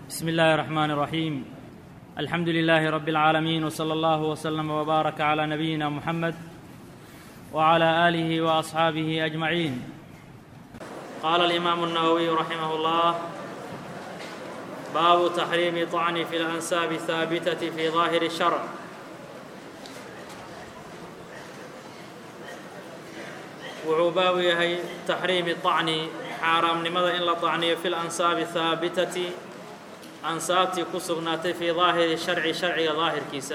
بسم الله الرحمن الرحيم الحمد لله رب العالمين وصلى الله وسلم وبارك على نبينا محمد وعلى اله واصحابه اجمعين قال الامام النووي رحمه الله باب تحريم طعن في الانساب الثابته في ظاهر الشرع wuxuu baabu yahay taxriimi طacni xaaraamnimada in la طacniyo fi lansaabi haabitati ansaabtii ku sugnaatay fii daahiri sharci sharciga daahirkiisa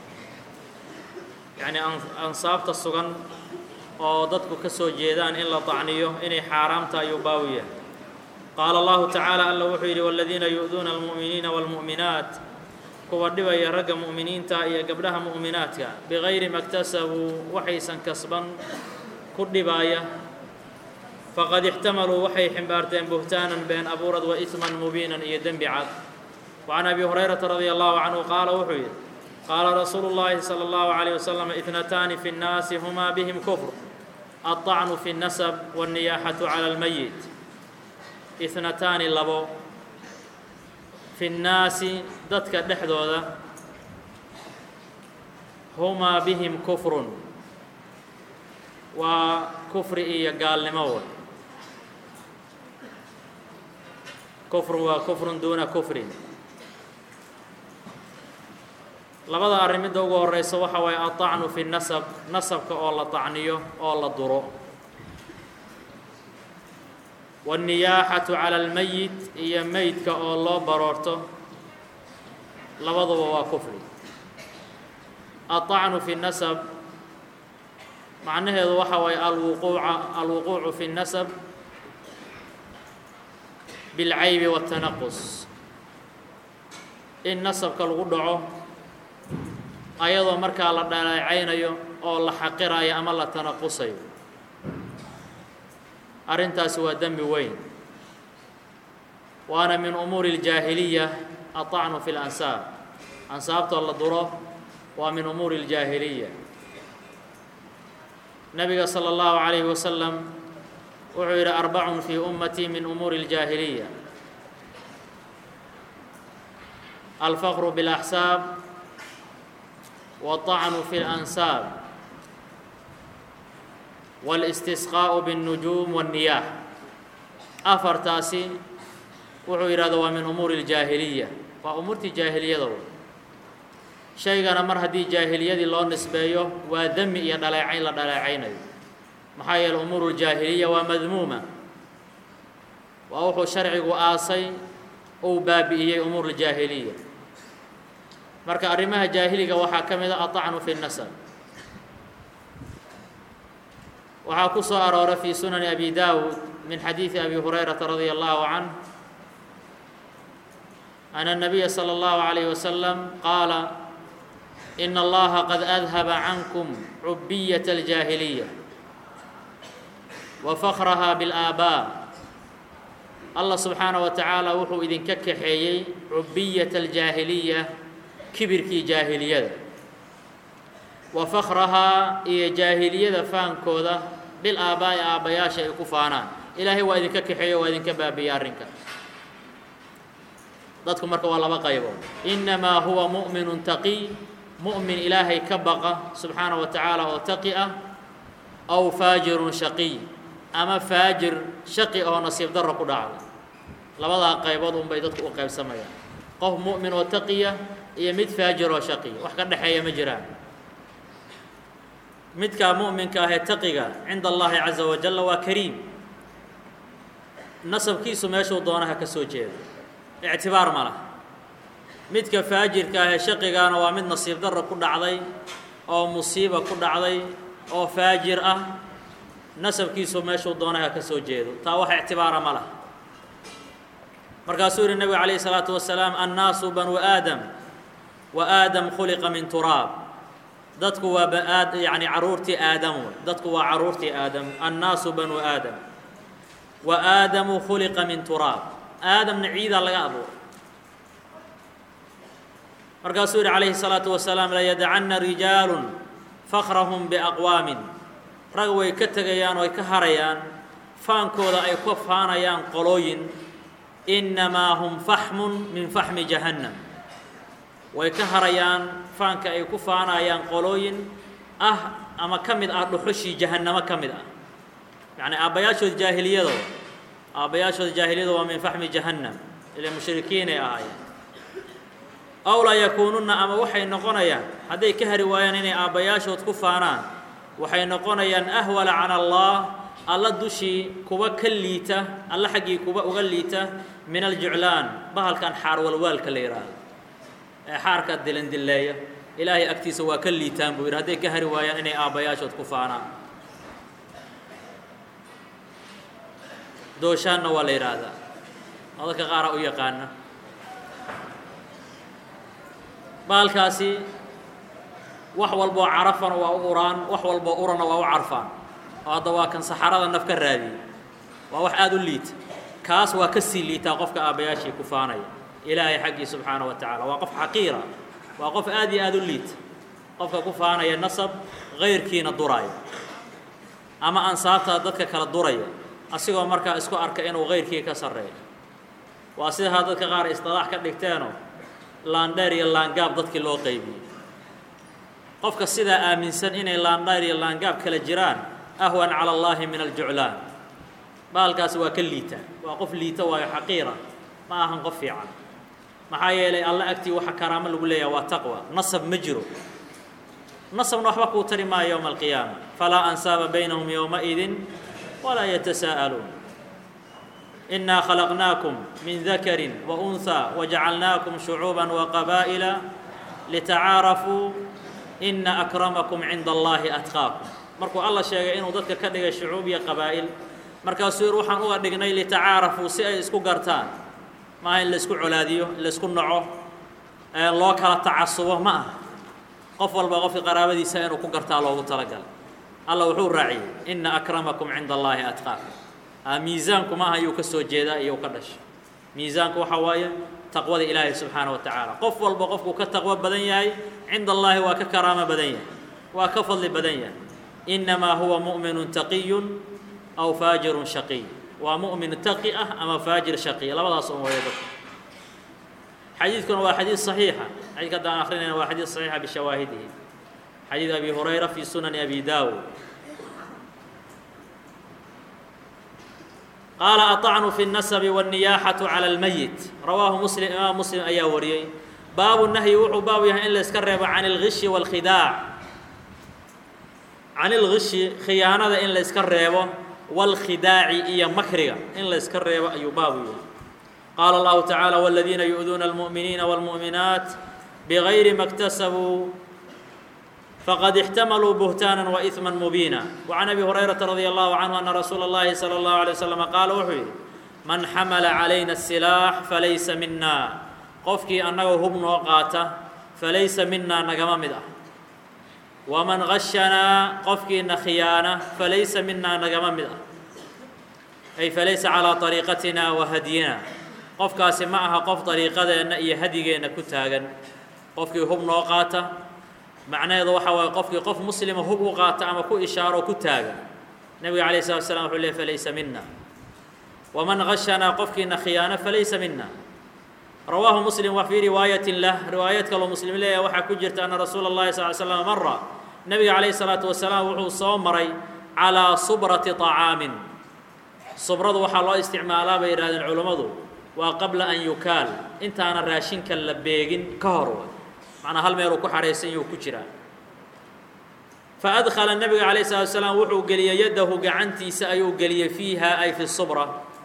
yacnii ansaabta sugan oo dadku ka soo jeedaan in la طacniyo inay xaaraamta ayuu baabu yahay qaala allahu tacaala alla wuxuu yidhi wاladiina yu'duuna almu'miniina wاlmu'minaat kuwa dhibaya ragga mu'miniinta iyo gabdhaha mu'minaadka bigayri maktasabuu waxaysan kasban ku dhibaaya faqad ixtamaluu waxay ximbaarteen buhtaanan been abuurad wa isman mubiinan iyo dembi cad wacan abi hurayrata radia allahu canhu qaala wuxuu yidhi qaala rasuulu llaahi sala allahu calayh wasalam itnataani fi nnaasi humaa bihim kufr aلطacnu fi اnnasab wاnniyaaxatu cala اlmayit itnataani labo fi nnaasi dadka dhexdooda humaa bihim kufrun waa kufri iyo gaalnimo way kufrun waa kufrun duuna kufrin labada arrin midda ugu horeysa waxa waaye aطacnu fi nasab nasabka oo la طacniyo oo la duro waالniyaaxatu calى اlmeyit iyo meydka oo loo baroorto labaduba waa kufri aلطacnu fi nasab macnaheedu waxa waaye alwuquuca alwuquucu fi اnnasab biاlcaybi waالtanaqus in nasabka lagu dhaco ayadoo markaa la dhaleecaynayo oo la xaqirayo ama la tanaqusayo arrintaasi waa dembi weyn waana min umuuri اljaahiliya aطacnu fi اlansaab ansaabtoo la duro waa min umuuri اljaahiliya nabiga slى اllahu عalayه wasalam wuxuu yidhi arbacun fii ummatii min umuuri اljaahiliya alfaqru biاlaxsaab waالطacnu fi اlansaab wاlاstisqaaءu bالnujuum wالniyaax afartaasi wuxuu yidhahda waa min umuuri اljaahiliya waa umuurtii jaahiliyada wey shaygana mar haddii jaahiliyadii loo nisbeeyo waa demi iyo dhaleecayn la dhaleecaynayo maxaa yeele umuuru ljaahiliya waa madmuuma waa wuxuu sharcigu aasay uu baabi'iyey umuur ljaahiliya marka arrimaha jaahiliga waxaa ka mid a aطacnu fi nasab waxaa ku soo aroora fi sunani abi dawud min xadiidi abi hurayrata radia allahu canh ana الnabiya slى اllahu عalayه wasalam qaala in allaha qad adhaba cankum cubiyaة اljaahiliya wa fakraha biاlآaabaa allah subxaanaه wa tacaala wuxuu idinka kaxeeyey cubiyaة اljaahiliya kibirkii jaahiliyada wa fakrahaa iyo jaahiliyada faankooda bilaabaa'i aabbayaasha ay ku faanaan ilaahay waa idinka kaxeeyo waa idinka baabiya arrinka dadku marka waa laba qaybood inamaa huwa mu'minu taqiy mu'min ilaahay ka baqa subxaana wa tacaala oo taqi ah aw faajirun shaqiy ama faajir shaqi oo nasiib darro ku dhacda labadaa qaybood unbay dadku u qaybsamayaan qof mu'min oo taqiya iyo mid faajir oo shaqiya wax ka dhexeeya ma jiraan midkaa mu'minka ahee taqiga cinda allahi caza wajalla waa kariim nasabkiisu meeshuu doonaha ka soo jeeda ictibaar ma lah midka faajirka ahee shaqigaana waa mid nasiib darro ku dhacday oo musiiba ku dhacday oo faajir ah nasabkiisu meeshuu doonaha ka soo jeedo taa wax ictibaara ma lah markaasuu yihi nebigu calayhi salaatu wasalaam annaasu banu aadam wa aadam khuliqa min turaab dadku waa baad yacni carruurtii aadam wey dadku waa carruurtii aadam annaasu banu aadam wa aadamu khuliqa min turaab aadamna ciidaa laga abuuray markaasuu yihi calayhi الsalaatu wasalaam layadacanna rijaalu fakrahum biaqwaamin rag way ka tegayaan oo ay ka harayaan faankooda ay ka faanayaan qolooyin innamaa hum faxmun min faxmi jahannam way ka harayaan faanka ay ku faanayaan qolooyin ah ama ka mid ah dhuxushii jahannamo ka mid ah yacni aabbayaashooda jaahiliyadooda aabbayaashooda jaahiliyada waa min faxmi jahannam ila mushrikiinay ahaayeen aw laa yakuununna ama waxay noqonayaan hadday ka hari waayaan inay aabbayaashood ku faanaan waxay noqonayaan ahwala cala allah alla dushii kuwa ka liita alla xaggii kuwa uga liita min aljuclaan bahalkan xaar walwaalka la yidhaahdo ee xaarka dilindilleeya ilaahay agtiisa waa ka liitaan buu yidhi hadday ka hari waayaan inay aabbayaashood ku faanaan dooshaanna waa la yidhaahdaa oo dadka qaara u yaqaana baalkaasi wax walboo carafana waa u uraan wax walboo urana waa u carfaan oo hadda waa kan saxarada naf ka raadiyey waa wax aada u liita kaas waa ka sii liitaa qofka aabbayaashii ku faanaya ilaahay xaggii subxaana wa tacaala waa qof xaqiira waa qof aad iyo aada u liita qofka ku faanaya nasab kayrkiina duraya ama ansaabtaa dadka kala duraya asigoo markaa isku arka inuu kayrkii ka sarreeyo waa sidaa dadka qaar istilaax ka dhigteenoo laandheer iyo laangaab dadkii loo qaybiyey qofka sidaa aaminsan inay laandheer iyo laangaab kala jiraan ahwan cala allaahi min aljuclaan baalkaasi waa ka liita waa qof liita waayo xaqiira ma ahan qof fiican maxaa yeelay alla agtii waxa karaamo lagu leeyaha waa taqwa nasab ma jiro nasabna waxba kuu tari maayo yowma alqiyaama falaa ansaaba baynahum yowmaidin walaa yatasaa'aluun إنا خلقناكم من ذكر وأنثى وجعلناكم شعوبا وقبائل لتعاarفوا إن أكرمكم عند الله أتقاكم markuu alla sheegay inuu dadka ka dhigay shucuub iyo qabaa'il markaasuu yir waxaan uga dhignay litacaarafuu si ay isku gartaan maaha in laisku colaadiyo in laisku naco loo kala tacasubo ma aha qof walba qofka qaraabadiisa inuu ku gartaa loogu talagalay alla wuxuu raaciyey إna أkramaكم cinda الlahi أتقاكم miisaanku maaha ayuu ka soo jeedaa iyo u ka dhashay miisaanku waxaa waaye taqwada ilaahay subxaana wa tacaala qof walba qofkuu ka taqwo badan yahay cinda allaahi waa ka karaamo badan yahay waa ka fadli badan yahay innamaa huwa mu'minu taqiyun aw faajirun shaqiy waa mu'min taqi ah ama faajir shaqiy labadaas un waya dadka xadiidkuna waa xadiid صaxiixa xadidka hadda aan akrinayna waa xadiid صaxiixa bishawaahidihi xadiid abi hurayra fi sunani abi daawud qaala aطacnu fi الnasabi wالniyaaxaةu calى اlmeyit rawaahu muslim imaam muslim ayaa wariyey baabu nahyi wuxuu baabu yahay in la iska reebo can اlgishi wاlkhidaac can اlgishi khiyaanada in la iska reebo wاlkhidaaci iyo makriga in la iska reebo ayuu baabu yahay qaala اllahu taعaalى wاladiina yu'duuna اlmuؤminiina wاlmuؤminaat bغayri ma اktasabuu fqad اxtamaluu buhtaaنا وإثma mubiina وعan abi hurayraةa radي الlahu canhu ana rasuula الlahi salى الlahu عalيه waslm qaala wuxuu yidhi man xamala calayna الsilaax falaysa mina qofkii annaga hub noo qaata falaysa minaa nagama mid ah waman gashanaa qofkiina khiyaana falaysa minaa nagama mid ah ay falaysa calىa طariiqatina wa hadyina qofkaasi ma aha qof dariiqadeenna iyo hadigeenna ku taagan qofkii hub noo qaata macnaheedu waxa waaye qofkii qof muslima hub u qaata ama ku ishaaro ku taaga nebiga calayh salatu slam wuxuu leey falaysa mina waman gashanaa qofkiina khiyaano falaysa mina rawaahu muslim wa fii riwaayatin lah riwaayad kaloo muslim leeyahay waxaa ku jirta ana rasuula اllahi sal l slam mara nebiga calayh salaatu wasalaam wuxuu soo maray calaa subrati طacaamin subradu waxaa loo isticmaalaa bay yidhahdeen culummadu waa qabla an yukaal intaana raashinka la beegin ka hor macnaa hal meeluu ku xahaysan yuu ku jiraa fa adkhala nebiga calayh salatu salaam wuxuu geliyey yaddahu gacantiisa ayuu geliyey fiiha ay fi subra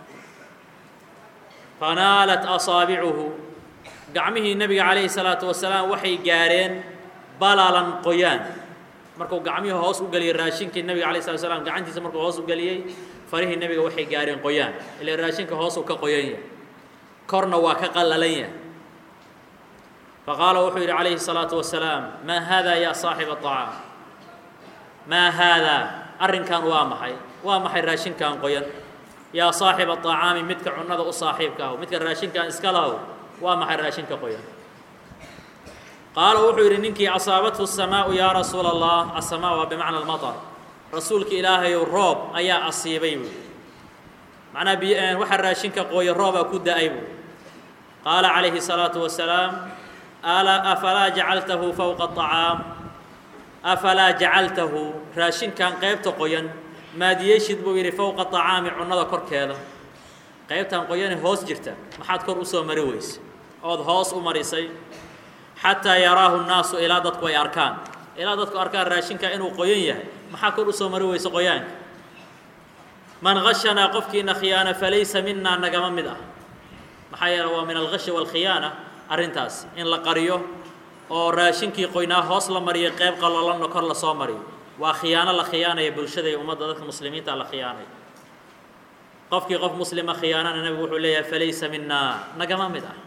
fanaalat asaabicuhu gacmihii nebiga calayhi salaatu wasalaam waxay gaareen balalan qoyaan markuu gacmihii hoos u geliyey raashinkii nebiga alayh salatu slam gacantiisa markuu hoos u geliyey farihii nebiga waxay gaareen qoyaan ila raashinka hoosuu ka qoyan yahay korna waa ka qallalan yahay faqaala wuxuu yidhi calayhi الsalaaةu wasalaam maa haada yaa saaxiba طacaam maa haadaa arrinkan waa maxay waa maxay raashinkan qoyan yaa saaxiba طacaami midka cunada u saaxiibka ahu midka raashinkan iska lahow waa maxay raashinka qoyan qaala wuxuu yidhi ninkii asaabathu الsamaau yaa rasuula الlah aلsamaa waa bimacna اlmaطr rasuulka ilaahayow roob ayaa asiibay buui macnaha biy waxa raashinka qooyo roobaa ku da-ay buu qaala calayhi الsalaatu wasalaam ala afalaa jacaltahu fowqa acaam afalaa jacaltahu raashinkan qaybta qoyan maadiyeeshid buu yidhi fowqa acaami cunnada korkeeda qaybtan qoyane hoos jirta maxaad kor usoo mari weyse ood hoos u marisay xataa yaraahu nnaasu ilaa dadku ay arkaan ilaa dadku arkaan raashinka inuu qoyan yahay maxaa kor usoo mari weyse qoyaanka man gashanaa qofkiina khiyaana falaysa minaa nagama mid ah maxaa yeele waa min algashi waalkhiyaana arrintaas in la qariyo oo raashinkii qoynaa hoos la mariyo qayb qalolanna kor lasoo mariyo waa khiyaano la khiyaanaya bulshada iyo ummadda dadka muslimiinta la khiyaanaya qofkii qof muslima khiyaanana nebigu wuxuu leeyahay falaysa minaa nagama mid ah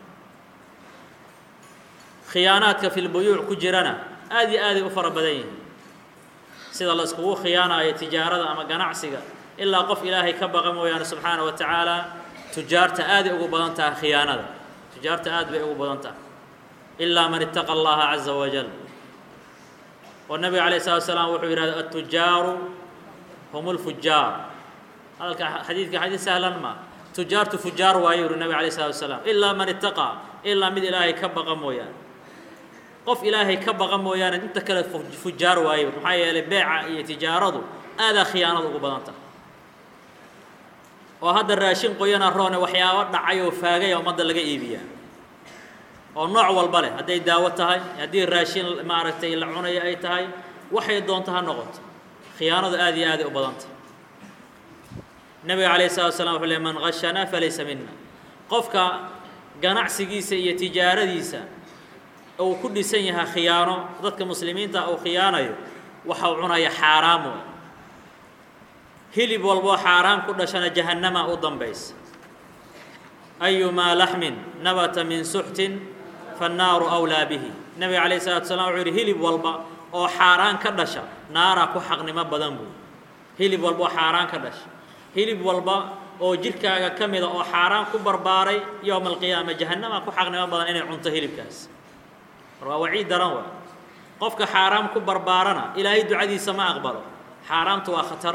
khiyaanaadka fi lbuyuuc ku jirana aad iyo aaday u fara badan yihiin sida la iskugu khiyaanayo tijaarada ama ganacsiga ilaa qof ilaahay ka baqa mooyaane subxaana wa tacaala tujaarta aaday ugu badan tahay khiyaanada tujaarta aad bay ugu badan tahay ilaa man ittaqa allaha caza wajal oo nabiga alayh salatu salaam wuxuu yidhahda atujaaru hum lfujaar hadalka xadiidka xadiid sahlan ma tujaartu fujaar waayo yuri nabig alayh salatu wasalaam ilaa man ittaqaa ilaa mid ilaahay ka baqa mooyaane qof ilaahay ka baqa mooyaane inta kale fujaar waayo maxaa yeelay beeca iyo tijaaradu aadaa khiyaanada ugu badan tahay oo hadda raashin qoyana roone waxyaabo dhacay oo faagaya ummadda laga iibiyaa oo nooc walba leh hadday daawo tahay haddii raashin maaragtay la cunayo ay tahay waxay doonto ha noqoto khiyaanadu aad iyo aaday u badantah nebiga calayh salatu slam wuxuu ley man gashanaa falaysa mina qofka ganacsigiisa iyo tijaaradiisa uu ku dhisan yahay khiyaano dadka muslimiinta uu khiyaanayo waxa uu cunaya xaaraamu hilib walboo xaaraam ku dhashana jahannama u dambaysa ayumaa laxmin nabata min suxtin fannaaru awlaa bihi nebiga calayh salatu salam wuxuu yidhi hilib walba oo xaaraan ka dhasha naaraa ku xaqnimo badan buy hilib walba oo xaaraan ka dhasha hilib walba oo jidhkaaga ka mida oo xaaraan ku barbaaray yowma alqiyaama jahannama ku xaqnimo badan inay cunto hilibkaas mar waa waciid daran waa qofka xaaraam ku barbaarana ilaahay ducadiisa ma aqbalo xaaraamtu waa khatar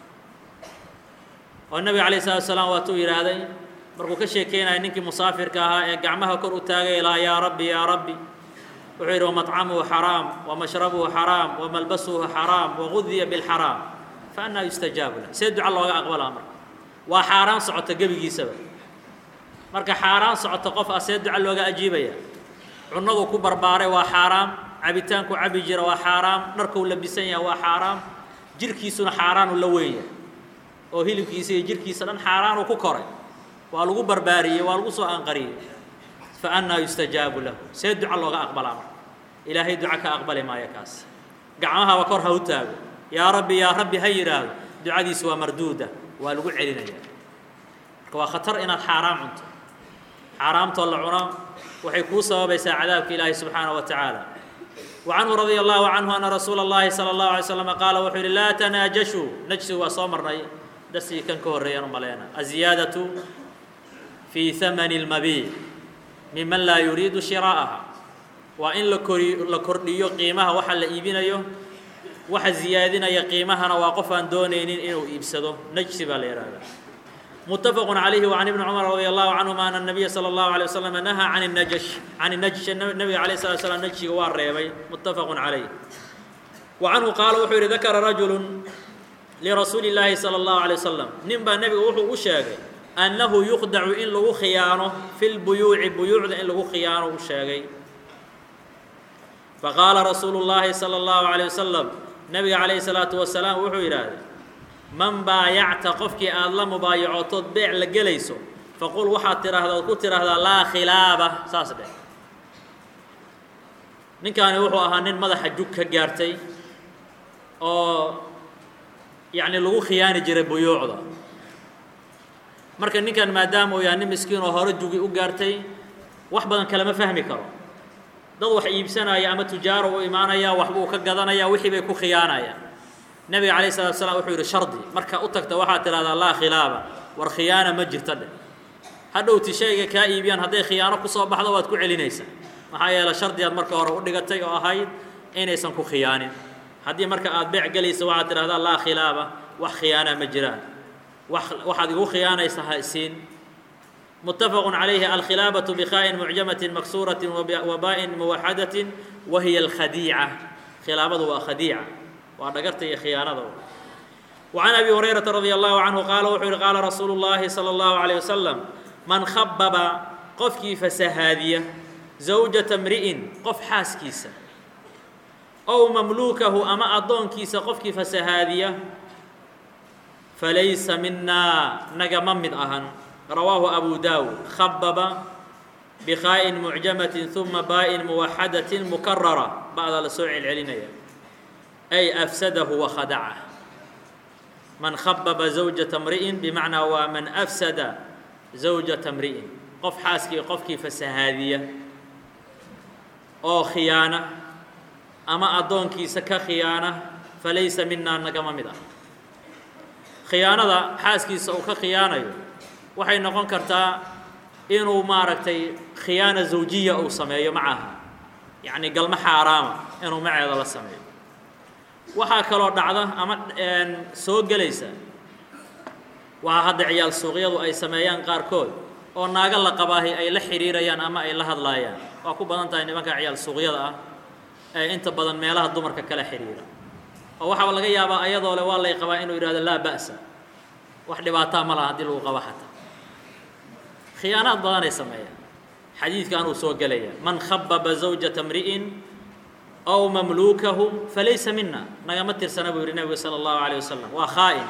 oo nebiga calayh salatu salaam waatuu yidhaahday markuu ka sheekeynaya ninkii musaafirka ahaa ee gacmaha kor u taagay ilaa yaa rabbi yaa rabbi wuxuu yidhi wamaطcamuhu xaraam wamashrabuhu xaraam wamalbasuhu xaraam wagudiya bilxaraam fa annaa yustajaabu lah see duca looga aqbalaa marka waa xaaraan socota gebigiisaba marka xaaraan socota qof ah see duca looga ajiibaya cunadu ku barbaaray waa xaaraam cabitaanku cabi jira waa xaaraam dharkuu labisan yaha waa xaaraam jirhkiisuna xaaraanu la weyn yahay oo hilibkiisa iyo jirhkiisa dhan xaaraanuu ku koray waa lagu barbaariyey waa lagu soo anqariyey fa annaa yustajaabu lahu see duca looga aqbalaa marka ilaahay duca ka aqbali maayo kaas gacmahaba kor ha u taago yaa rabbi yaa rabbi ha yidhaahdo ducadiisu waa marduuda waa lagu celinaya marka waa khatar inaad xaaraam cunto xaaraamtoo la cuno waxay kuu sababaysaa cadaabka ilaahi subxaanaه wa tacaala وcanhu radي الlahu canhu ana rasuula الlahi salى الlahu عalay slm qaala wuxuu yihi laa tanaajashuu najsigu waa soo marnay darsigii kan ka horreeyaan u maleyna aziyaadaةu fii hamani اlmabiic miman laa yuriidu shiraa'aha waa in la kori la kordhiyo qiimaha waxa la iibinayo waxa ziyaadinaya qiimahana waa qof aan doonaynin inuu iibsado najsi baa la yihahda متفق عليه وعن ابن عمر رضي الله عنهما أن النبي صلى الله عليه وسلم نهى عن النجش عن النجش النبي عليه الصلاة والسلام نجشي واريبي متفق عليه وعنه قال وحو ذكر رجل لرسول الله صلى الله عليه وسلم نبا النبي وحو أشاقي أنه يخدع إن لغو خيانه في البيوع بيوع إن لغو خيانه أشاقي فقال رسول الله صلى الله عليه وسلم نبي عليه الصلاة والسلام وحو إرادي man baayacta qofkii aada la mubaayacotood beec la gelayso faqul waxaad tidhaahdaa ood ku tidhaahdaa laa khilaaba saas dheh ninkaani wuxuu ahaa nin madaxa jug ka gaartay oo yacni lagu khiyaani jiray buyuucda marka ninkan maadaama uu yahay nin miskiin oo hore jugi u gaartay wax badan kalama fahmi karo dad wax iibsanaya ama tujaaro u imaanaya waxbuu ka gadanaya wixii bay ku khiyaanayaan nabiga calayh salatu slam wuxuu yidhi shardi marka u tagta waxaad tidhahdaa laa khilaaba war khiyaana ma jirta dheh hadhowti shayga kaa iibiyaan hadday khiyaano kusoo baxdo waad ku celinaysaa maxaa yeele shardigaad marka hore u dhigatay oo ahayd inaysan ku khiyaanin haddii marka aad beec gelaysa waxaad tidhahdaa laa khilaaba wax khiyaana ma jiraan waxaad igu khiyaanaysa ha isiin متفق عليه الخلابة بخاء معجمة مكسورة وباء موحدة وهي الخديعة خلابة وخديعة وأنا يا خيانة وعن أبي هريرة رضي الله عنه قال وحر قال رسول الله صلى الله عليه وسلم من خبب قفكي فسهادية زوجة امرئ قف حاس كيسة أو مملوكه أما أضون كيسة قفكي فسهادية فليس منا نجم من أهن رواه أبو داود خبب بخاء معجمة ثم باء موحدة مكررة بعد لسوع العلنية أي أفسده وخدعه من خبب زوجة امرئ بمعنى ومن أفسد زوجة امرئ قف حاسكي قفكي فسهادية أو خيانة أما أدونكي سكا خيانة فليس منا نقم مدى خيانة حاسكي سوكا خيانة waxay noqon kartaa inuu maaragtay khiyaana zawjiya uu sameeyo macaha yacni galmo xaaraama inuu maceeda la sameeyo waxaa kaloo dhacda ama soo gelaysa waxaa hadda ciyaal suuqyadu ay sameeyaan qaarkood oo naago la qabaahi ay la xidhiirayaan ama ay la hadlaayaan waa ku badan tahay nimanka ciyaal suuqyada ah ee inta badan meelaha dumarka kala xidhiira oo waxaaba laga yaabaa ayadoo le waa lay qabaa inuu yidhahdo laa ba'sa wax dhibaataa ma laha haddii lagu qabo xataa khiyaanaad badanay sameeyaan xadiidkan uu soo gelaya man khababa zawjata mri'in aw mamluukahu falaysa mina nagama tirsana buu yihi nebigu sala allahu alayh wasalam waa khaa'in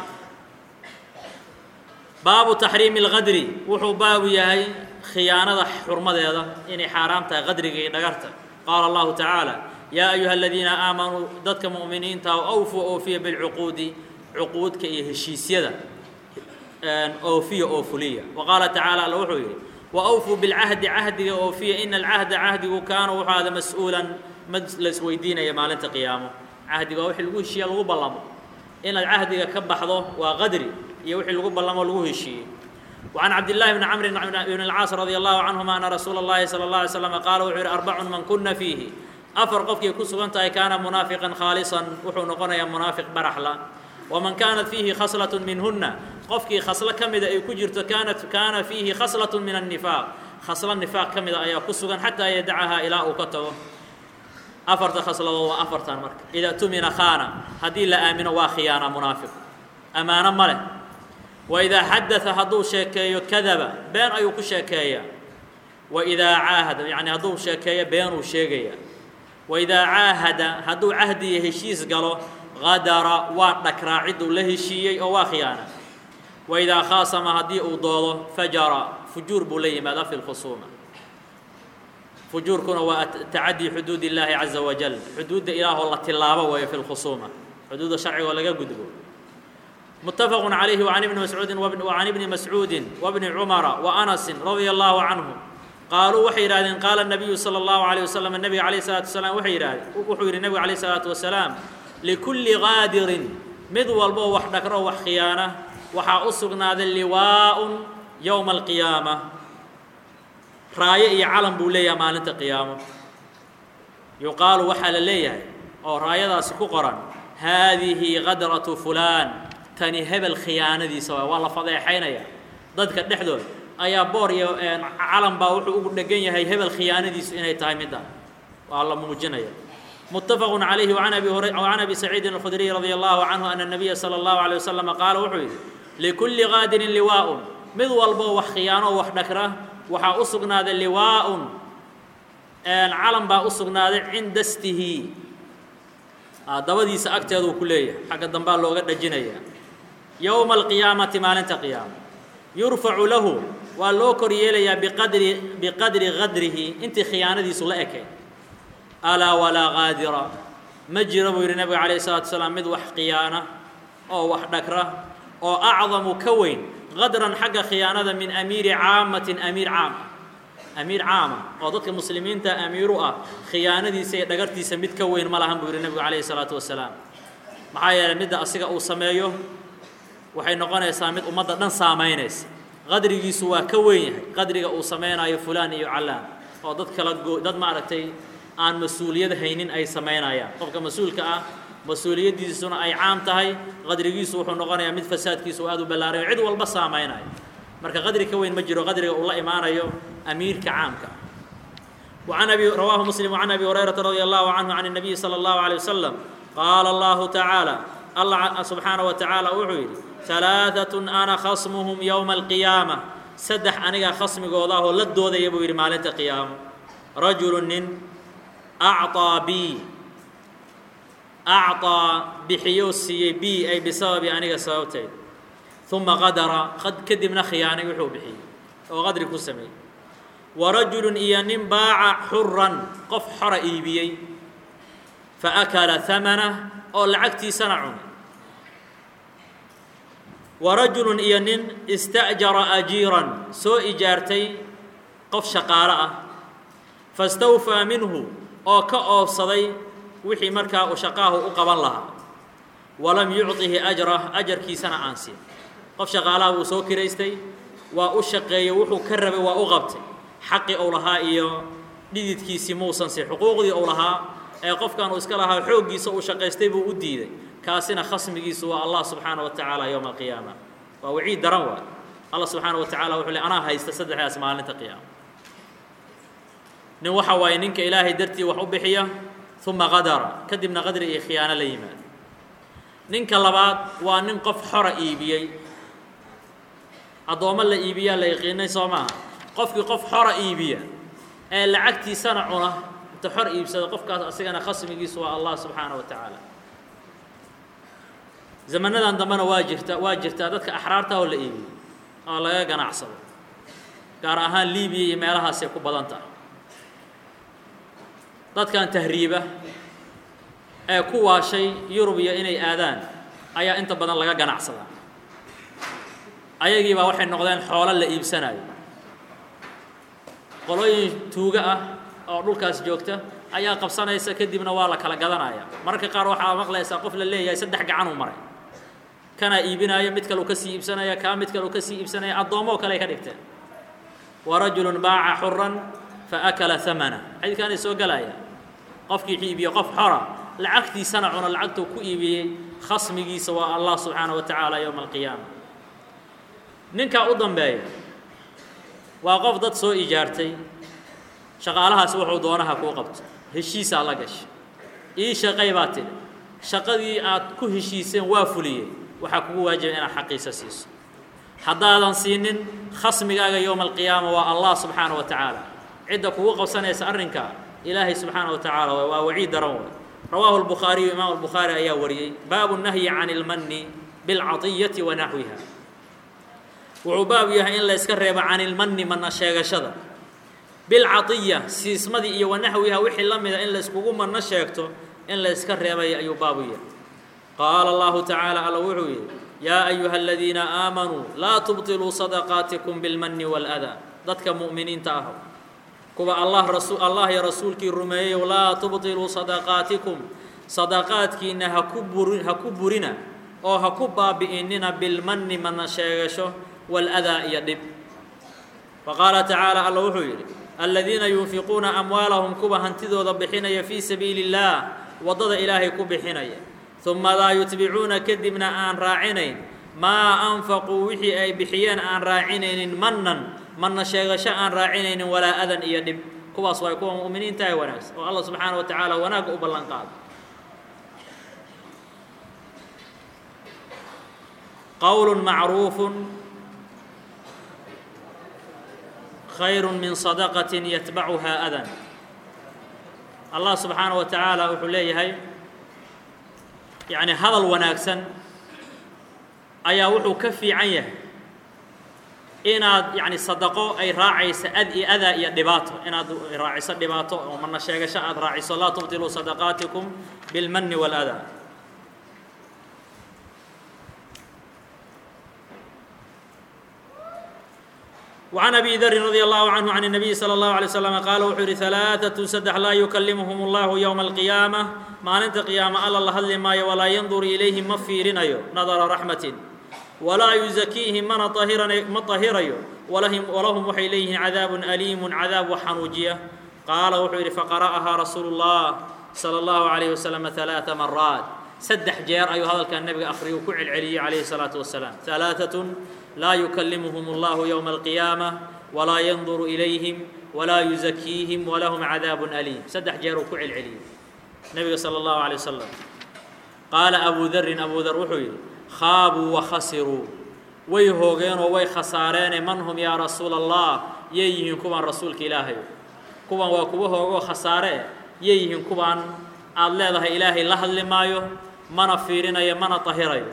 baabu taxriimi اlqadri wuxuu baabu yahay khiyaanada xurmadeeda inay xaaraam tahay qadriga iyo dhagarta qaala allahu tacaala yaa ayuha aladiina aamanuu dadka mu'miniinta awfuu oofiya bilcuquudi cuquudka iyo heshiisyada oofiya oo fuliya wa qaala tacaala alla wuxuu yidhi wa awfuu bilcahdi cahdiga oofiya ina alcahda cahdigu kaana wuxuu ahda mas-uulan mad la isweydiinaya maalinta qiyaamo cahdiga waa wixii lagu heshiiya lagu ballamo inaad cahdiga ka baxdo waa qadri iyo wixii lagu ballamo lagu heshiiyey وعن عبد الله بن عمرو بن العاص رضي الله عنهما أن رسول الله صلى الله عليه وسلم قال وحر أربع من كن فيه أفر قفك كسغنتا كان منافقا خالصا وحو نقنيا منافق برحلا ومن كانت فيه خصلة منهن قفك خصلة كمدة أي كجرت كانت كان فيه خصلة من النفاق خصلة النفاق كمدة أي كسغن حتى يدعها إلى أوكته أفرت خصلة وأفرت المرك إذا تمن خان هذه لا آمن وخيانة منافق أمانة مله وإذا حدث هدو شيكيو كذب بين أيو كشيكيا وإذا عاهد يعني هدو شيكيا بين وشيكيا وإذا عاهد هدو عهدي هشيس قالوا غدر واتك راعد له شيء أو خيانة وإذا خاصم هدي أضاله فجر فجور بلي ماذا في الخصومة فجور كنا وتعدي حدود الله عز وجل حدود إله الله تلابة وهي في الخصومة حدود الشرع ولا قدبه متفق عليه وعن ابن مسعود وابن وعن ابن مسعود وابن عمر وانس رضي الله عنه قالوا وحي رادين قال النبي صلى الله عليه وسلم النبي عليه الصلاه والسلام وحي راد وحي النبي عليه الصلاه والسلام لكل غادر مد والبو وح دكرو وح خيانه وحا اسغناد اللواء يوم القيامه رايه علم بوليا مالنت قيامه يقال وحل ليه او رايداس ku qoran هذه غدرة فلان tani hebel khiyaanadiisa waay waa la fadeexaynaya dadka dhexdood ayaa boor iyo calan baa wuxuu ugu dhegan yahay hebel khiyaanadiisu inay tahay midda waa la muujinaya متفق عليه وعن ابي هريره وعن ابي سعيد الخدري رضي الله عنه ان النبي صلى الله عليه وسلم قال وحوي لكل غادر لواء مذ والبو وح خيانه وح دكره وحا اسغناد لواء ان علم با اسغناد عند استه dabadiisa agteedu ku leeyahay xagga dambaa looga dhajinaya yowma alqiyaamati maalinta qiyaama yurfacu lahu waa loo kor yeelayaa biqadri biqadri qadrihi intii khiyaanadiisu la ekay alaa walaa qaadira ma jiro buu yidhi nabiga calayhi salatu wasalaam mid wax khiyaana oo wax dhagra oo acdamu ka weyn qadran xagga khiyaanada min amiiri caamatin amiir caam amiir caama oo dadka muslimiinta amiiru ah khiyaanadiisa iyo dhagartiisa mid ka weyn ma lahan buu yidhi nebigu calayhi salaatu wasalaam maxaa yeelay midda asiga uu sameeyo waxay noqonaysaa mid ummadda dhan saamaynaysa qadrigiisu waa ka weyn yahay qadriga uu samaynayo fulaan iyo callaan oo dad kala goo dad maaragtay aan mas-uuliyad haynin ay samaynayaan qofka mas-uulka ah mas-uuliyaddiisuna ay caam tahay qadrigiisu wuxuu noqonayaa mid fasaadkiisu aad u ballaarayo cid walba saamaynayo marka qadri ka weyn ma jiro qadriga uu la imaanayo amiirka caamka وعن أبي رواه مسلم وعن أبي هريرة رضي الله عنه عن النبي صلى الله عليه وسلم قال الله تعالى الله سبحانه وتعالى وحيد ثلاثة أنا خصمهم يوم القيامة سدح أنيقا خصمي قوضاه لدو ذا يبوير مالة قيام رجل أعطى بي أعطى بحيوسي بي أي بسبب أنيقا سببتين ثم غدر قد كدمنا خياني وحو بحي وغدر كسمي ورجل إيان باع حرا قف حر إيبيي فأكل ثمنه أو لعكتي سنعون ورجل إيان استأجر أجيرا سو إجارتي قف شقارة فاستوفى منه أو كأوف صدي وحي مركا وشقاه أقبل لها ولم يعطه أجره أجر كي سنة أنسي قف شقالة وسو كريستي وأشقي وحو كرب وأغبتي xaqi ou lahaa iyo dhididkiisii muusan si xuquuqdii ou lahaa ee qofkan uu iska lahaa xooggiisa uu shaqaystay buu u diiday kaasina khasmigiisu waa allah subxaana wa tacaala yowma alqiyaama waa waciid daran waa allah subxaana wa tacala wuxuu le anaa haysta saddexdaas maalinta qiyaama nin waxa waaye ninka ilaahay dartii wax u bixiya uma qadara kadibna qadri iyo khiyaano la yimaada ninka labaad waa nin qof xora iibiyey addoommo la iibiyaa la yaqiinay soo maaha qofkii qof xora iibiya ee lacagtiisana cuna inta xor iibsada qofkaas asigana khasmigiisu waa allah subxaana wa tacaala zamanadan dambena waa jirta waa jirtaa dadka axraarta oo la iibiyo oo laga ganacsado gaar ahaan libiya iyo meelahaasay ku badan tahay dadkan tahriiba ee ku waashay yurubiya inay aadaan ayaa inta badan laga ganacsadaa ayagiibaa waxay noqdeen xoolo la iibsanayo qolooyin tuuga ah oo dhulkaas joogta ayaa qabsanaysa kadibna waa la kala gadanaya mararka qaar waxaa maqlaysaa qof la leeyahay saddex gacan uu maray kanaa iibinaayo mid kale uu kasii iibsanaya kaa mid kale uu kasii iibsanaya addoommoo kale ay ka dhigteen wa rajulun baaca xuran fa akala hamana xadiidkaanay soo gelaya qofkii iibiye qof xora lacagtiisana cuno lacagtuu ku iibiyey khasmigiisa waa allah subxaana wa tacaala yowma alqiyaama ninkaa u dambeeya waa qof dad soo ijaartay shaqaalahaasi wuxuu doonaha kuu qabto heshiisaa la gashay ii shaqay baa tidhi shaqadii aad ku heshiiseen waa fuliyey waxaa kugu waajiba inaad xaqiisa siiso haddaadan siinin khasmigaaga yowma alqiyaama waa allah subxaana wa tacaala cidda kugu qabsanaysa arrinkaa ilaahay subxaana wa tacaala waay waa waciid daran way rawaahu albukhaariyu imaam albukhaari ayaa wariyey baabu nahyi can ilmanni bilcatiyati wa naxwiha wuxuu baab yahay in la yska reebo can ilmanni mana sheegashada bilcatiya siismadii iyo wanaxwiha wixii la mida in la yskugu manno sheegto in la yska reebay ayuu baabu yahay qaala allahu tacaala alla wuxuu yidhi yaa ayuha aladiina aamanuu laa tubtiluu sadaqaatikum bilmanni waaladaa dadka mu'miniinta ah kuwa allah rasu allah iyo rasuulkii rumeeyeyow laa tubtiluu sadaqaatikum sadaqaadkiinna ha ku buri ha ku burina oo ha ku baabi'inina bilmanni mana sheegasho waladaa iyo dhib wa qaala tacaala alla wuxuu yidhi aladiina yunfiquuna amwaalahum kuwa hantidooda bixinaya fii sabiili اllaah waddada ilaahay ku bixinaya uma laa yutbicuuna kadibna aan raacinayn maa anfaquu wixii ay bixiyeen aan raacinaynin mannan manna sheegasho aan raacinaynin walaa adan iyo dhib kuwaas waay kuwa mu'miniinta ee wanaagsan oo allah subxaana wa tacaala wanaagga u ballan qaado qowl macruufu khayr min sadaqaة yatbacuhaa adan allah subxaana wa tacaala wuxuu leeyahay yani hadal wanaagsan ayaa wuxuu ka fiican yahay inaad yani sadaqo ay raacayso ad iyo adaa iyo dhibaato inaad raaciso dhibaato oo mana sheegasho aad raaciso laa tubtiluu sadaqaatikum bilmani wاlأdaa وعن أبي ذر رضي الله عنه عن النبي صلى الله عليه وسلم قال وxuu yihi ثaلاثة سدح لا يكلمهم الله يوم القيامة maalinta قيaaمة alla la hadli maayo وlaa ينظر إليهim ma fiirinayo نظر رحمة وlaa يزكيهim mana ma طahirayo وlahum waxay leeyihiin عadاaب أليم عadاaب وxanuujiya qaala wuxuu yihi فqرأها رasuuل الله صلى الله عليه وسلم ثaلاث مرات saddex jeer ayuu hadalkan nebiga akhriyu ku celceliyey calayhi الsalaaةu wasalaam ثalaaثaة laa yukallimuhum اllahu yowma alqiyaamة walaa yanduru ilayhim walaa yuzakiihim walahum cadaab aliim saddex jeer uu ku celceliyey nebiga salى اllahu عalيه wasalam qaala abu darin abu dar wuxuu yidhi khaabuu wakhasiruu way hoogeenoo way khasaareene man hum yaa rasuula allah yay yihiin kuwaan rasuulka ilaahay kuwan waa kuwa hoogoo khasaare yay yihiin kuwaan aad leedahay ilaahay la hadli maayo mana fiirinayo mana tahirayo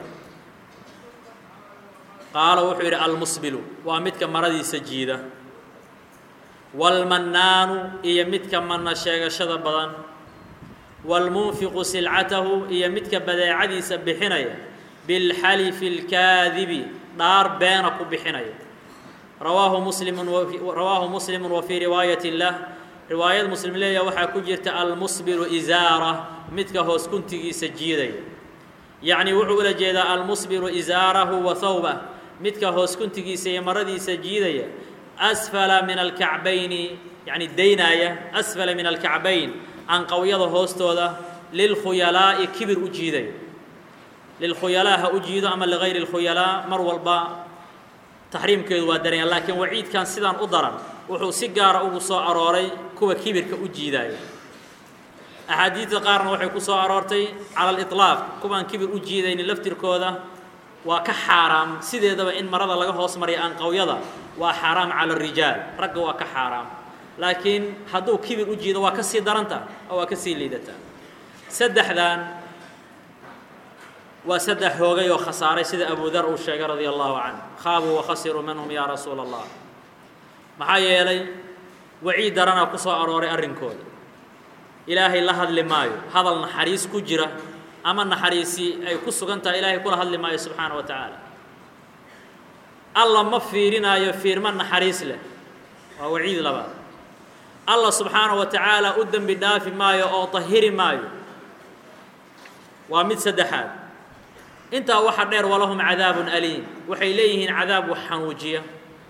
qaala wuxuu yidhi almusbilu waa midka maradiisa jiida waalmannaanu iyo midka manna sheegashada badan waalmunfiqu silcatahu iyo midka badeecadiisa bixinaya bilxalifi اlkaadibi dhaar beena ku bixinaya rawaahu muslimu rawaahu muslimu wa fii riwaayati lah riwaayad muslim leeyaha waxaa ku jirta almusbilu isaara midka hoos kuntigiisa jiidaya yacni wuxuu ula jeedaa almusbilu isaarahu wa hawbah midka hoos kuntigiisa iyo maradiisa jiidaya asfala min alkacbayni yacni daynaaya asfala min alkacbayn anqawyada hoostooda lilkhuyalaa'i kibir u jiidaya lilkhuyalaa ha u jiido ama ligayri اlkhuyalaa mar walba taxriimkeedu waa daranya laakiin waciidkan sidaan u daran wuxuu si gaara ugu soo arooray kuwa kibirka u jiidaaya axaadiidda qaarna waxay ku soo aroortay cala aliطlaaq kuwaan kibir u jiidaynin laftirkooda waa ka xaaraam sideedaba in marada laga hoos mariya anqawyada waa xaaraam cala الrijaal ragga waa ka xaaraam laakiin hadduu kibir u jiido waa ka sii daranta oo waa ka sii liidataa saddexdan waa saddex hoogay oo khasaaray sida abu dar uu sheegay radia allahu canh khaabuu wakhasiruu minhum yaa rasuula allah maxaa yeelay waciid daranaa ku soo arooray arrinkooda ilaahay la hadli maayo hadal naxariis ku jira ama naxariisi ay ku sugan tahay ilaahay kula hadli maayo subxaana wa tacaala alla ma fiirinaayo fiirmo naxariis leh waa waciid labaad alla subxaana wa tacaala u dembi dhaafi maayo oo tahiri maayo waa mid saddexaad intaa waxa dheer walahum cadaabun aliim waxay leeyihiin cadaab wax xanuujiya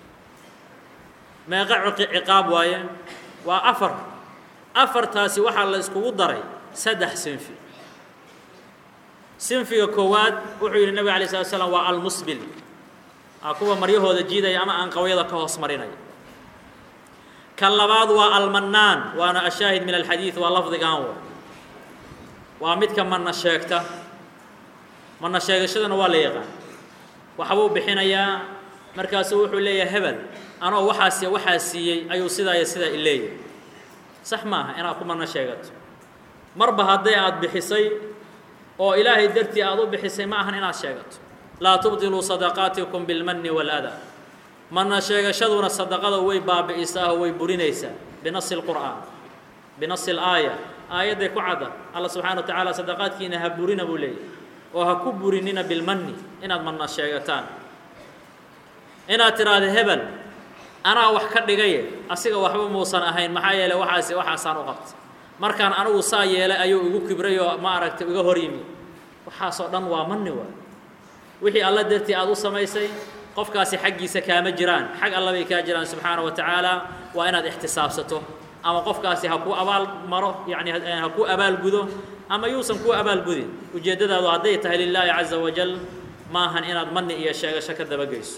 meeqa ciqaab waaye waa afar afartaasi waxaa la iskugu daray saddex sinfi sinfiga koowaad wuxuu yidhi nabig alay slat slam waa almusbil aa kuwa maryahooda jiidaya ama anqawyada ka hoos marinaya kan labaad waa almannaan waana ashaahid min alxadiid waa lafdigan wa waa midka manna sheegta manna sheegashadana waa la yaqaan waxbuu bixinayaa markaasuu wuxuu leeyahay hebel anoo waxaas waxaa siiyey ayuu sidaa iyo sidaa i leeyahay sax maaha inaad ku manno sheegato marba hadday aada bixisay oo ilaahay dartii aada u bixisay ma ahan inaad sheegato laa tubdiluu sadaqaatikum bilmanni waaladaa manna sheegashaduna sadaqada way baabi'isaa oo way burinaysaa binasi lqur'aan binasi laaya aayadday ku cadda alla subxana wa tacaala sadaqaadkiina ha burina buu leeyahy oo ha ku burinina bilmanni inaad manna sheegataan inaad tidhaahda hebel anaa wax ka dhigaye asiga waxba muusan ahayn maxaa yeeley waxaasi waxaasaan u qabtay markaan anigu saa yeelay ayuu igu kibray oo ma aragtay iga hor yimi waxaasoo dhan waa manni waay wixii alla dartii aada u samaysay qofkaasi xaggiisa kaama jiraan xag alla bay kaa jiraan subxaana wa tacaala waa inaad ixtisaabsato ama qofkaasi ha kuu abaal maro yacni ha kuu abaalgudo ama yuusan kuu abaalgudin ujeeddadaadu hadday tahay lilaahi caza wajal maahan inaad manni iyo sheegasho ka dabageyso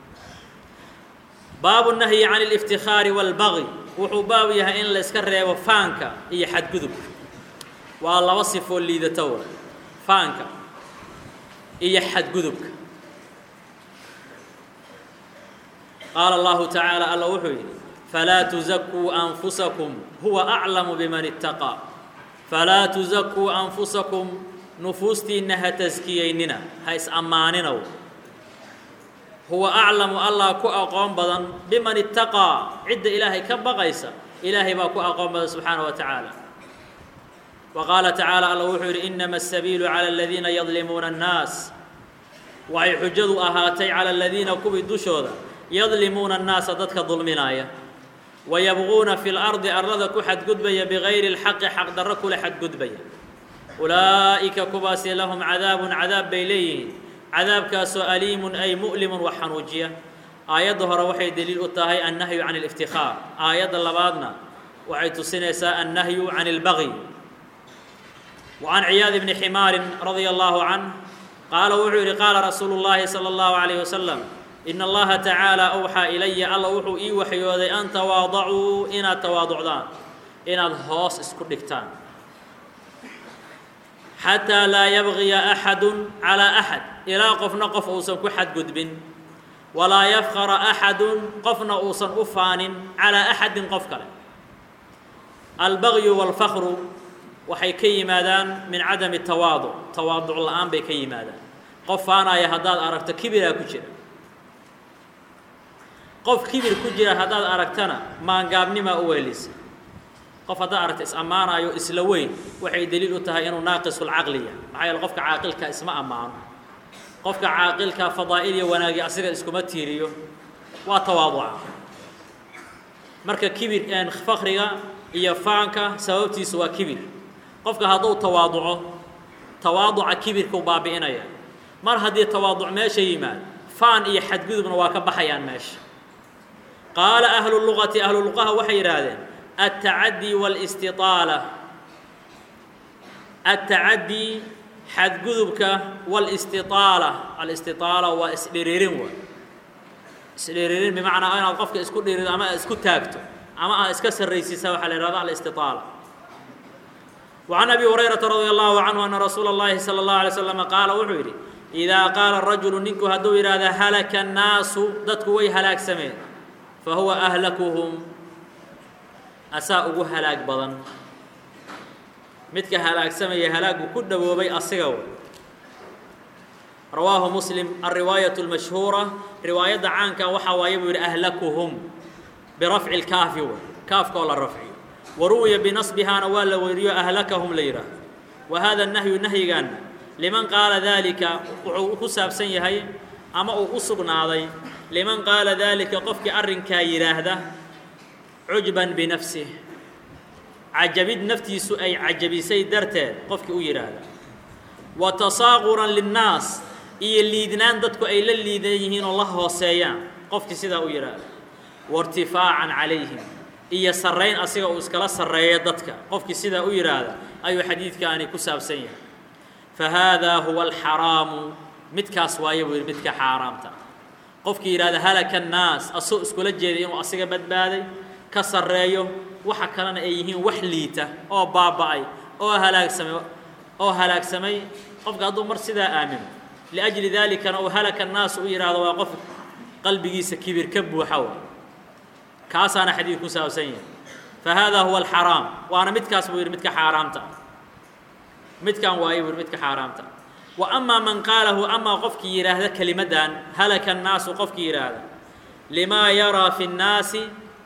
baabu nahyi can اlاftikhaari wاlbagi wuxuu baab yahay in la iska reebo faanka iyo xadgudubka waa laba sifoo liidato wa faanka iyo xadgudubka qaala اllahu tacaala alla wuxuu yidhi falaa tuzakuu anfusakum huwa aclamu biman itaqaa falaa tuzakuu anfusakum nufuustiinna ha taskiyeynina ha is-ammaaninow huwa aclamu allah ku aqoon badan biman itaqaa cidda ilaahay ka baqaysa ilaahay baa ku aqoon badan subxaana wa tacaala wa qaala tacaala alla wuxuu yidhi inama asabiilu cala aladiina yadlimuuna annaas waxay xujadu ahaatay cala aladiina kuwii dushooda yadlimuuna annaasa dadka dulminaaya wayabquuna fi lardi arlada ku xadgudbaya bigayri اlxaqi xaqdarro kula xadgudbaya ulaa'ika kuwaasi lahum cadaabun cadaab bay leeyihiin cadaabkaasoo aliimun ay mu'limun wax xanuujiya aayadda hore waxay deliil u tahay annahyu can اlاftikhaar aayadda labaadna waxay tusinaysaa annahyu can اlbagi وعن عياad بن حmاar رضي الله عنه qاala wuxuu yihi qاala رasuuل اللahi صلى الله عليه وسلم إن الlaha تaعaaلى أwxىa إلaya alla wuxuu ii waxyooday an تواaضacuu inaad tawaaducdaan inaad hoos isku dhigtaan xatىa laa yabغiya أxad عalى أxad ilaa qofna qof uusan ku xadgudbin walaa yafkara أxadu qofna uusan u faanin calىa أxadi qof kale albagyu wاlfakru waxay ka yimaadaan min cadami tawaaduc tawaaduc la-aan bay ka yimaadaan qof faanaya haddaad aragto kibiraa ku jira qof kibir ku jira haddaad aragtana maangaabnimaa u weelisa qof haddaad aragto is-ammaanayo isla weyn waxay deliil u tahay inuu naaqisulcaqliya maxaa yeele qofka caaqilka isma ammaano qofka caaqilka fadaa'il iyo wanaagi asiga iskuma tiiriyo waa tawaaduca marka kibir fakriga iyo faanka sababtiisu waa kibir qofka hadduu tawaaduco tawaaduca kibirkau baabi'inaya mar haddii tawaaduc meesha yimaad faan iyo xadgudubna waa ka baxayaan meesha qaala ahlu luqati ahlu luqaha waxay yidhaahdeen altacaddi wاlاstiطaala altacaddi xadgudubka wاlاstiطaala alistiطaala waa isdhiriirin wa isdhiriirin bimacnaa inaad qofka isku dhirido ama isku taagto ama aad iska sarraysiisa waxaa la yihahda alistiطaala وعن أبي هريرة رضي الله عنه أن رsuuل اللhi صلى الله عليه وسلم qاaل wuxuu yidhi إذا qاaل الرaجuل ninku hadduu yidhahda هلك الناasu dadku way halaagsameen fahuوa أهلكهم asaa ugu halaag badan midka halaagsamaya halaagu ku dhawoobay asiga w rawaahu msلم الرiwaaيaة المashهuuرة riwaayadda caanka waxaa waaye buu yidhi أهلكهم برفع الكaafi w kaafka oo la rafciyo waruwiya binasbihaana waa la weriyo ahlakahum la yidhaahdo wa hada nahyu nahyigaana liman qaala daalika wuxuu ku saabsan yahay ama uu u sugnaaday liman qaala daalika qofkii arrinkaa yidhaahda cujban binafsih cajabid naftiisu ay cajabisay darteed qofkii u yidhaahda wa tasaaquran linnaas iyo liidnaan dadku ay la liidan yihiin oo la hooseeyaan qofkii sidaa u yidhaahda wairtifaacan calayhim iyo sarrayn asiga uu iskala sarreeyo dadka qofkii sidaa u yidhaahda ayuu xadiidkaani ku saabsan yahay fa haadaa huwa alxaraamu midkaas waayo buu yidhi midka xaaraamta qofkii yidhahda halaka annaas asoo iskula jeeday inuu asiga badbaaday ka sarreeyo waxa kalena ay yihiin wax liita oo baaba'ay oo halaagsamay oo halaagsamay qofka hadduu mar sidaa aamino liajli daalikana uu halaka annaas u yidhaahdo waa qof qalbigiisa kibir ka buuxa wa kaasaana xadiid ku saabsan yahay fa haadaa huwa alxaraam waana midkaas buu yidhi midka xaaraamta midkan waayo buu yidhi midka xaaraamta wa amaa man qaalahu amaa qofkii yidhaahda kelimaddan halaka annaasu qofkii yidhaahda limaa yaraa fi nnaasi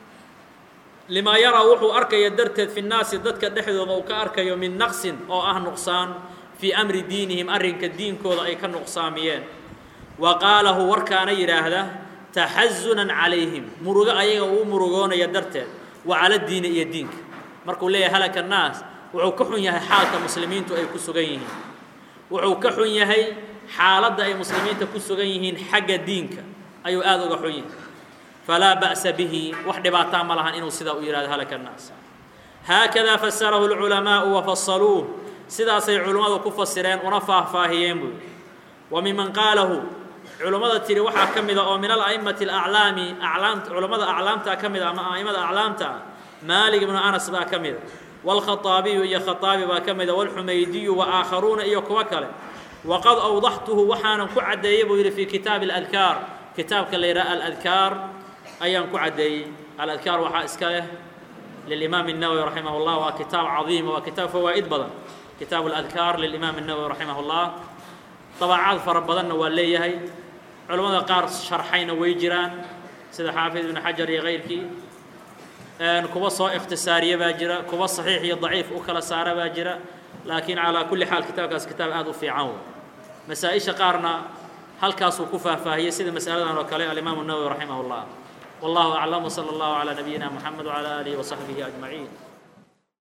limaa yaraa wuxuu arkaya darteed fi nnaasi dadka dhexdooda uu ka arkayo min naqsin oo ah nuqsaan fii amri diinihim arrinka diinkooda ay ka nuqsaamiyeen wa qaalahu warkaana yidhaahda taxazunan calayhim murugo ayaga uu murugoonaya darteed wa cala diini iyo diinka markuu leeyahay halaka annaas wuxuu ka xun yahay xaalka muslimiintu ay ku sugan yihiin wuxuu ka xun yahay xaaladda ay muslimiinta ku sugan yihiin xagga diinka ayuu aada uga xun yahay falaa ba'sa bihi wax dhibaataa ma lahan inuu sidaa u yihahdo halaka annaas haakadaa fasarahu lculamaa'u wafasaluuh sidaasay culimmadu ku fasireen una faahfaahiyeen buu wa miman qaalahu culummada tiri waxaa ka mida oo min ala'imati alaclaami aclaamta culummada aclaamtaa ka mida ama a'imada aclaamta ah maalig ibnu anas baa ka mida wاlkhaطaabiyu iyo khaطaabi baa ka mida wاlxumaydiyu waآakharuuna iyo kuwo kale waqad awdaxtuhu waxaanan ku caddeeyey buu yidhi fii kitaabi اladkaar kitaabka la yidhaha aladkaar ayaan ku caddeeyey aladkaar waxaa iska leh lilimaam الnawowi raximah اllah waa kitaab cadiima waa kitaab fawaa'id badan kitaabu اladkaar lilimaam الnawowi raximah اllah dabacaad fara badanna waa leeyahay culammada qaar sharxayna way jiraan sida xaafid ibnu xajar iyo kayrkii kuwa soo ikhtisaariya baa jira kuwa saxiix iyo daciif u kala saara baa jira laakiin calaa kulli xaal kitaabkaas kitaab aada u fiican wey masaa-isha qaarna halkaasuu ku faahfaahiyey sida masaladan oo kale alimaamu الnawowi raximah اllah wallahu aclam wslى اllahu calى nabiyina mxamed wعalى alihi وصaxbihi أجmaعiin